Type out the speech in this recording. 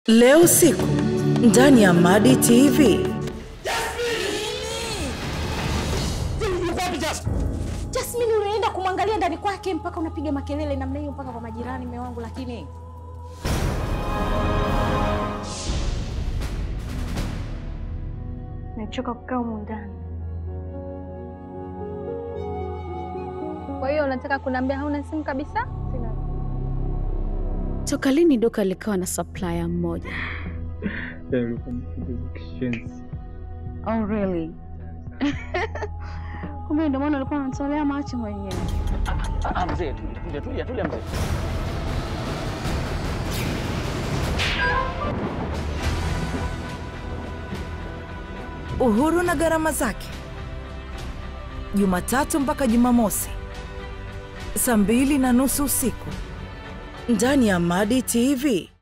Leo usiku ndani ya Madi TV. Jasmine, unaenda kumwangalia ndani kwake mpaka unapiga makelele namna hiyo mpaka kwa majirani, mume wangu. Lakini Nimechoka kukaa humu ndani. Kwa hiyo unataka kuniambia hauna simu kabisa? Sina. toka lini duka likawa na supplier mmoja? Oh, really? Kumbe ndio maana ulikuwa unatolea macho mwenyewe. Ah, mzee, tulia tulia tulia mzee. Uhuru na gharama zake, Jumatatu mpaka Jumamosi saa mbili na nusu usiku ndani ya Madi TV.